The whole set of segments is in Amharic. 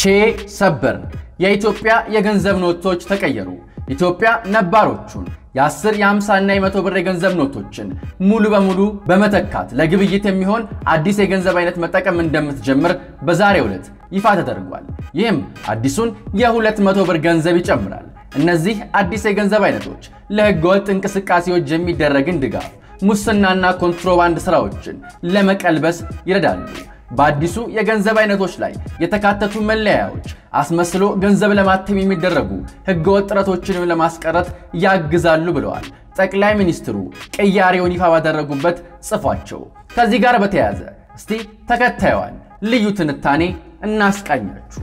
ቼ ሰበር የኢትዮጵያ የገንዘብ ኖቶች ተቀየሩ። ኢትዮጵያ ነባሮቹን የ10 የ50 እና የ100 ብር የገንዘብ ኖቶችን ሙሉ በሙሉ በመተካት ለግብይት የሚሆን አዲስ የገንዘብ አይነት መጠቀም እንደምትጀምር በዛሬው ዕለት ይፋ ተደርጓል። ይህም አዲሱን የ200 ብር ገንዘብ ይጨምራል። እነዚህ አዲስ የገንዘብ አይነቶች ለሕገወጥ እንቅስቃሴዎች የሚደረግን ድጋፍ፣ ሙስናና ኮንትሮባንድ ሥራዎችን ለመቀልበስ ይረዳሉ። በአዲሱ የገንዘብ አይነቶች ላይ የተካተቱ መለያዎች አስመስሎ ገንዘብ ለማተም የሚደረጉ ሕገወጥ ጥረቶችንም ለማስቀረት ያግዛሉ ብለዋል ጠቅላይ ሚኒስትሩ ቅያሬውን ይፋ ባደረጉበት ጽፏቸው። ከዚህ ጋር በተያያዘ እስቲ ተከታዩን ልዩ ትንታኔ እናስቃኛችሁ።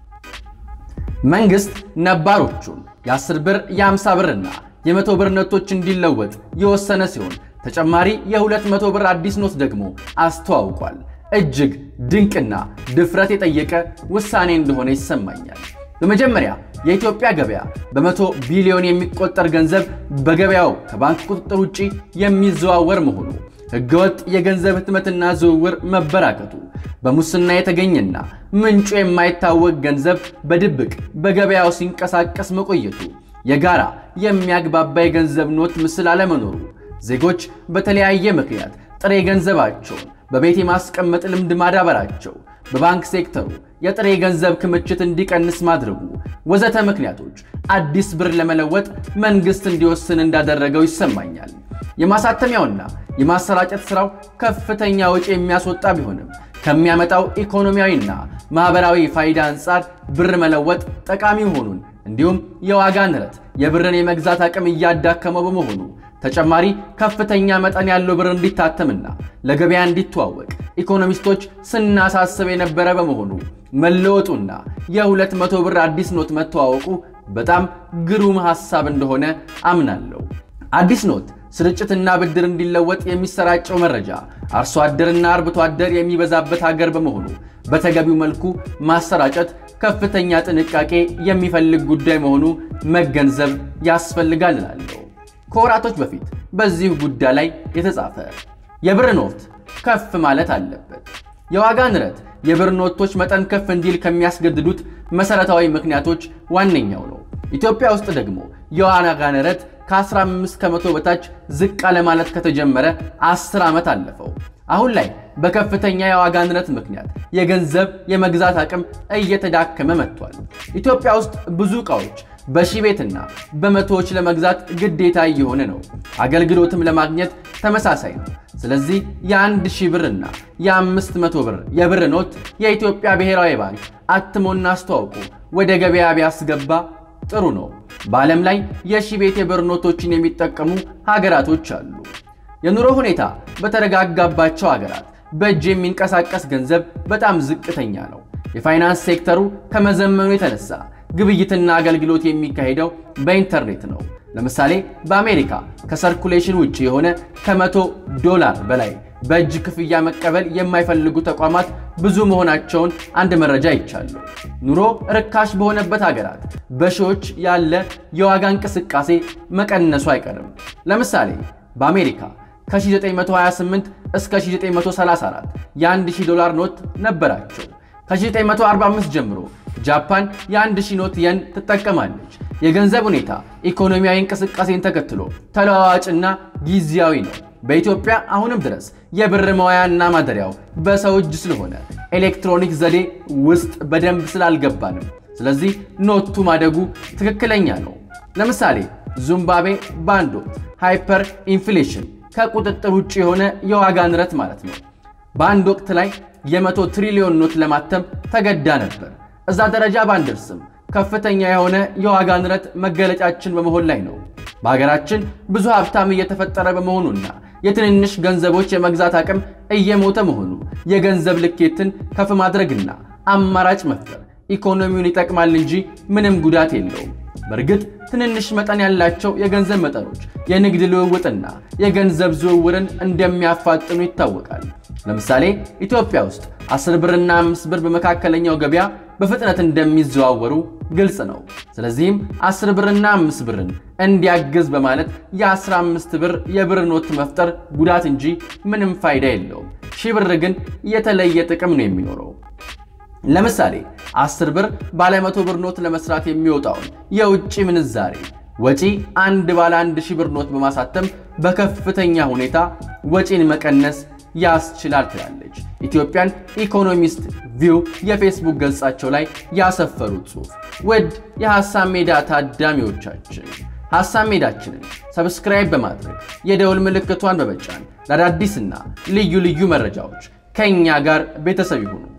መንግሥት ነባሮቹን የ10 ብር የ50 ብርና የ100 ብር ኖቶች እንዲለወጥ የወሰነ ሲሆን ተጨማሪ የ200 ብር አዲስ ኖት ደግሞ አስተዋውቋል። እጅግ ድንቅና ድፍረት የጠየቀ ውሳኔ እንደሆነ ይሰማኛል። በመጀመሪያ የኢትዮጵያ ገበያ በመቶ ቢሊዮን የሚቆጠር ገንዘብ በገበያው ከባንክ ቁጥጥር ውጪ የሚዘዋወር መሆኑ፣ ሕገወጥ የገንዘብ ህትመትና ዝውውር መበራከቱ፣ በሙስና የተገኘና ምንጩ የማይታወቅ ገንዘብ በድብቅ በገበያው ሲንቀሳቀስ መቆየቱ፣ የጋራ የሚያግባባ የገንዘብ ኖት ምስል አለመኖሩ፣ ዜጎች በተለያየ ምክንያት ጥሬ ገንዘባቸውን በቤት የማስቀመጥ ልምድ ማዳበራቸው፣ በባንክ ሴክተሩ የጥሬ ገንዘብ ክምችት እንዲቀንስ ማድረጉ ወዘተ ምክንያቶች አዲስ ብር ለመለወጥ መንግሥት እንዲወስን እንዳደረገው ይሰማኛል። የማሳተሚያውና የማሰራጨት ሥራው ከፍተኛ ወጪ የሚያስወጣ ቢሆንም ከሚያመጣው ኢኮኖሚያዊና ማኅበራዊ ፋይዳ አንጻር ብር መለወጥ ጠቃሚ መሆኑን እንዲሁም የዋጋ ንረት የብርን የመግዛት አቅም እያዳከመው በመሆኑ ተጨማሪ ከፍተኛ መጠን ያለው ብር እንዲታተምና ለገበያ እንዲተዋወቅ ኢኮኖሚስቶች ስናሳስብ የነበረ በመሆኑ መለወጡና የሁለት መቶ ብር አዲስ ኖት መተዋወቁ በጣም ግሩም ሐሳብ እንደሆነ አምናለሁ። አዲስ ኖት ስርጭትና ብድር እንዲለወጥ የሚሰራጨው መረጃ አርሶ አደርና አርብቶ አደር የሚበዛበት ሀገር በመሆኑ በተገቢው መልኩ ማሰራጨት ከፍተኛ ጥንቃቄ የሚፈልግ ጉዳይ መሆኑ መገንዘብ ያስፈልጋል እላለሁ። ከወራቶች በፊት በዚህ ጉዳይ ላይ የተጻፈ የብር ኖት ከፍ ማለት አለበት። የዋጋ ንረት የብር ኖቶች መጠን ከፍ እንዲል ከሚያስገድዱት መሠረታዊ ምክንያቶች ዋነኛው ነው። ኢትዮጵያ ውስጥ ደግሞ የዋጋ ንረት ከ15 ከመቶ በታች ዝቅ አለ ማለት ከተጀመረ 10 ዓመት አለፈው። አሁን ላይ በከፍተኛ የዋጋ ንረት ምክንያት የገንዘብ የመግዛት አቅም እየተዳከመ መጥቷል። ኢትዮጵያ ውስጥ ብዙ ዕቃዎች በሺህ ቤትና በመቶዎች ለመግዛት ግዴታ እየሆነ ነው። አገልግሎትም ለማግኘት ተመሳሳይ ነው። ስለዚህ የአንድ ሺህ ብርና የአምስት መቶ ብር የብር ኖት የኢትዮጵያ ብሔራዊ ባንክ አትሞና አስተዋውቆ ወደ ገበያ ቢያስገባ ጥሩ ነው። በዓለም ላይ የሺህ ቤት የብር ኖቶችን የሚጠቀሙ ሀገራቶች አሉ። የኑሮ ሁኔታ በተረጋጋባቸው ሀገራት በእጅ የሚንቀሳቀስ ገንዘብ በጣም ዝቅተኛ ነው። የፋይናንስ ሴክተሩ ከመዘመኑ የተነሳ ግብይትና አገልግሎት የሚካሄደው በኢንተርኔት ነው። ለምሳሌ በአሜሪካ ከሰርኩሌሽን ውጭ የሆነ ከመቶ ዶላር በላይ በእጅ ክፍያ መቀበል የማይፈልጉ ተቋማት ብዙ መሆናቸውን አንድ መረጃ ይቻሉ። ኑሮ ርካሽ በሆነበት ሀገራት በሺዎች ያለ የዋጋ እንቅስቃሴ መቀነሱ አይቀርም። ለምሳሌ በአሜሪካ ከ1928 እስከ 1934 የ1000 ዶላር ኖት ነበራቸው። ከ1945 ጀምሮ ጃፓን የአንድ ሺህ ኖት የን ትጠቀማለች። የገንዘብ ሁኔታ ኢኮኖሚያዊ እንቅስቃሴን ተከትሎ ተለዋዋጭና ጊዜያዊ ነው። በኢትዮጵያ አሁንም ድረስ የብር መዋያና ማደሪያው በሰው እጅ ስለሆነ ኤሌክትሮኒክ ዘዴ ውስጥ በደንብ ስላልገባንም፣ ስለዚህ ኖቱ ማደጉ ትክክለኛ ነው። ለምሳሌ ዚምባብዌ በአንድ ወቅት ሃይፐር ኢንፍሌሽን ከቁጥጥር ውጭ የሆነ የዋጋ ንረት ማለት ነው። በአንድ ወቅት ላይ የመቶ ትሪሊዮን ኖት ለማተም ተገዳ ነበር። እዛ ደረጃ ባንደርስም ከፍተኛ የሆነ የዋጋ ንረት መገለጫችን በመሆን ላይ ነው። በሀገራችን ብዙ ሀብታም እየተፈጠረ በመሆኑና የትንንሽ ገንዘቦች የመግዛት አቅም እየሞተ መሆኑ የገንዘብ ልኬትን ከፍ ማድረግና አማራጭ መፍጠር ኢኮኖሚውን ይጠቅማል እንጂ ምንም ጉዳት የለውም። በእርግጥ ትንንሽ መጠን ያላቸው የገንዘብ መጠኖች የንግድ ልውውጥና የገንዘብ ዝውውርን እንደሚያፋጥኑ ይታወቃል። ለምሳሌ ኢትዮጵያ ውስጥ 10 ብርና 5 ብር በመካከለኛው ገበያ በፍጥነት እንደሚዘዋወሩ ግልጽ ነው። ስለዚህም 10 ብርና 5 ብርን እንዲያግዝ በማለት የ15 ብር የብር ኖት መፍጠር ጉዳት እንጂ ምንም ፋይዳ የለውም። ሺህ ብር ግን የተለየ ጥቅም ነው የሚኖረው። ለምሳሌ 10 ብር ባለ 100 ብር ኖት ለመስራት የሚወጣውን የውጭ ምንዛሬ ወጪ አንድ ባለ 1 ሺህ ብር ኖት በማሳተም በከፍተኛ ሁኔታ ወጪን መቀነስ ያስችላል ትላለች ኢትዮጵያን ኢኮኖሚስት ቪው የፌስቡክ ገጻቸው ላይ ያሰፈሩት ጽሑፍ። ውድ የሐሳብ ሜዳ ታዳሚዎቻችን ሐሳብ ሜዳችንን ሰብስክራይብ በማድረግ የደውል ምልክቷን በመጫን ለአዳዲስና ልዩ ልዩ መረጃዎች ከእኛ ጋር ቤተሰብ ይሁኑ።